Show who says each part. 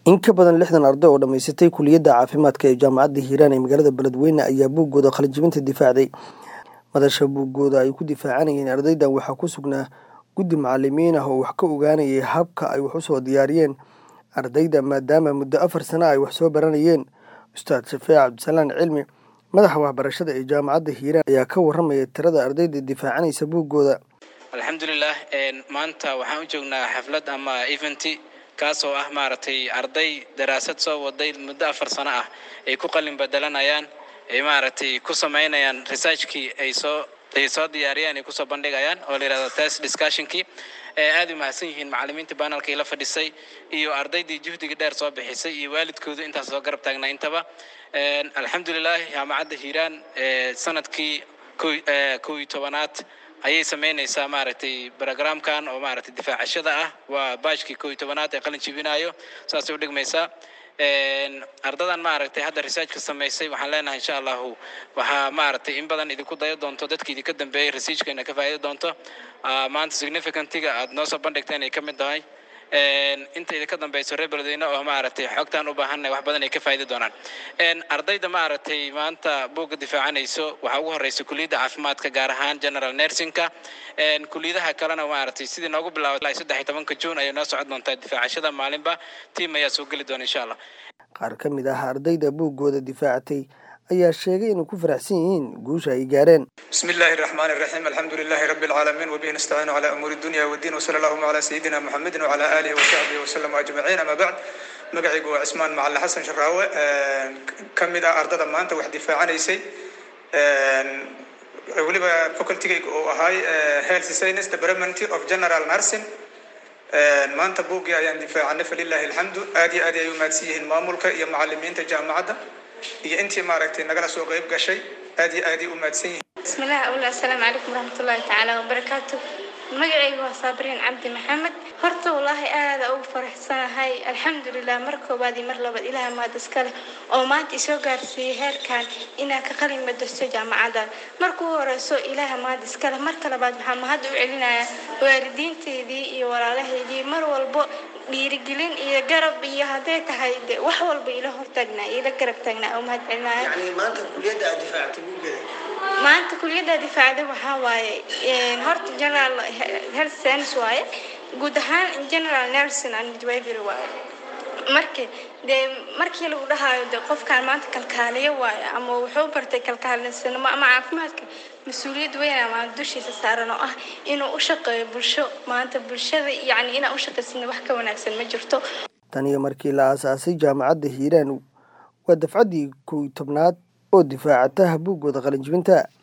Speaker 1: in ka badan lixdan arday oo dhammaysatay kuliyadda caafimaadka ee jaamacadda hiiraan ee magaalada beledweyne ayaa buuggooda qalinjibinta difaacday madasha buuggooda ay ku difaacanayeen ardaydan waxaa ku sugnaa guddi macalimiin ah oo wax ka ogaanayay habka ay wax u soo diyaariyeen ardayda maadaama muddo afar sano ay wax soo baranayeen ustaad shafeec cabdisalaan cilmi madaxa waxbarashada ee jaamacadda hiiraan ayaa ka warramaya tirada ardayda difaacanaysa buuggooda
Speaker 2: alxamdulilah maanta waxaan u joognaa xaflad ama eventi kaasoo ah maaragtay arday daraasad soo waday muddo afar sano ah ay ku qalin bedelanayaan ay maaragtay ku samaynayaan researchkii ay soo ay soo diyaariyaan ay kusoo bandhigayaan oo la yihahdo test discussionkii aad u mahadsan yihiin macalimiinta banalka ila fadhisay iyo ardaydii juhdiga dheer soo bixisay iyo waalidkoodu intaas soo garab taagnaa intaba alxamdulilah jaamacadda hiiraan sanadkii kow iyo tobanaad ayay samaynaysaa maaragtay brogramkan oo maaragtay difaacashada ah waa baajkii kow iyo tobanaad ee qalin jibinayo saasay u dhigmaysaa ardadan maaragtay hadda researchka samaysay waxaan leenahay insha allahu waxaa maaragtay in badan idinku dayo doonto dadka idinka dambeeyay researchkeena ka faa'iidi doonto maanta significantiga aad noo soo bandhigteen ay ka mid tahay inta idinka dambeyso reer beledweyne oo maaragtay xogtaan u baahannahay wax badan ay ka faa'idi doonaan ardayda maaragtay maanta buugga difaacanayso waxaa ugu horeysa kuliyadda caafimaadka gaar ahaan general nursingka kuliyadaha kalena maaragtay sidii noogu bilaaway saddex iyo tobanka juun ayay noo socon doontaa difaacashada maalinba tiim ayaa soo geli doona insha allah
Speaker 1: qaar ka mid ah ardayda buuggooda difaacatay ayaa sheegay inay ku faraxsan yihiin guusha ay gaareen
Speaker 3: بسم الله الرحمن الرحيم الحمد لله رب العالمين وبه نستعين على أمور الدنيا والدين وصلى اللهم على سيدنا محمد وعلى آله وصحبه وسلم أجمعين أما بعد magacaygu waa cismaan macalin xasan sharaawe ka mid ah ardada maanta wax difaacanaysay weliba facultigayga uu ahay health science department of general nursing maanta buuggii ayaan difaacanay falilahi alxamdu aad iyo aad ay u mahadsan yihiin maamulka iyo macalimiinta jaamacadda iyo intii maaragtay nagala soo qayb gashay aad iyo aad ay u mahadsan yihiin
Speaker 4: بسم الله أقول السلام عليكم ورحمة الله تعالى وبركاته magacaygu waa saabiriin cabdi maxamed horta wallaahi aada ugu faraxsanahay alxamdulilah mar koowaad iyo mar labaad ilaah maad iskale oo maanta isoo gaarsiiyey heerkan inaan ka qalin madorso jaamacadan marka u horeyso ilaah maad iskale marka labaad waxaan mahad u celinayaa waalidiinteydii iyo walaalahaydii mar walbo dhiirigelin iyo garab iyo hadday tahay de wax walba ila hortaagnaa ila garab taagnaa oo mahad celinaya
Speaker 1: maanta kuliyadda aad difaactay buuggeeda
Speaker 4: maanta kuliyadda difaacda waxaa waaye horta general health science waaye guud ahaan general nursing and midwifery waaye marka dee markii lagu dhahaayo de qofkaan maanta kalkaaliyo waaye ama wuxuu bartay kalkaalisanimo ama caafimaadka mas-uuliyad weyn ama dushiisa saaran oo ah inuu u shaqeeyo bulsho maanta bulshada yacni inaan u shaqaysana wax ka wanaagsan ma jirto
Speaker 1: tan iyo markii la aasaasay jaamacadda hiiraan waa dafcaddii kow iyo tobnaad oo difaacata buuggooda qalinjibinta